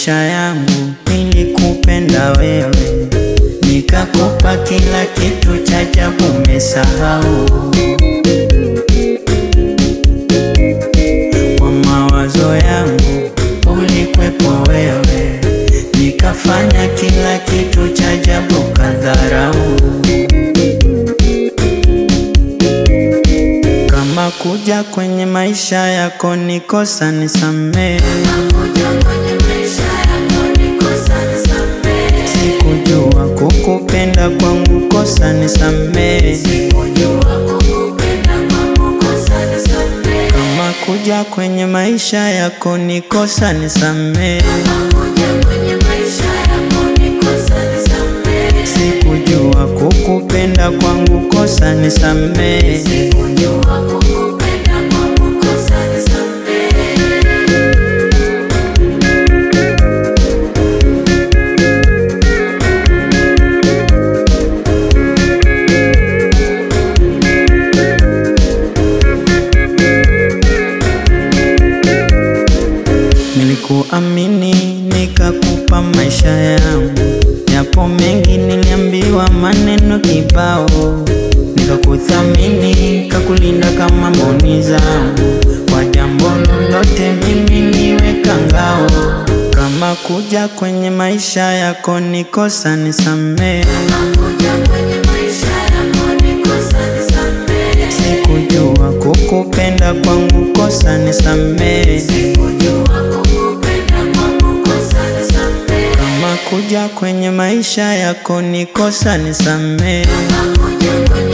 maisha yangu, nilikupenda wewe, nikakupa kila kitu cha ajabu, umesahau kwa mawazo yangu ulikwepo wewe, nikafanya kila kitu cha ajabu, kadharau kama kuja kwenye maisha yako ni kosa, nisamehe. Sikujua kukupenda kwangu kosa, nisamehe. Kama kuja kwenye maisha yako ni kosa, nisamehe. Sikujua kukupenda kwangu kosa, nisamehe. Nilikuamini nikakupa maisha yangu, yapo mengi niliambiwa, maneno kibao, nikakuthamini nikakulinda kama mboni zangu, kwa jambo lolote mimi niweka ngao. Kama kuja kwenye maisha yako ni kosa, nisamehe. Sikujua kukupenda kwangu kosa, nisamehe. Kama kuja kwenye maisha yako ni kosa, nisamehe.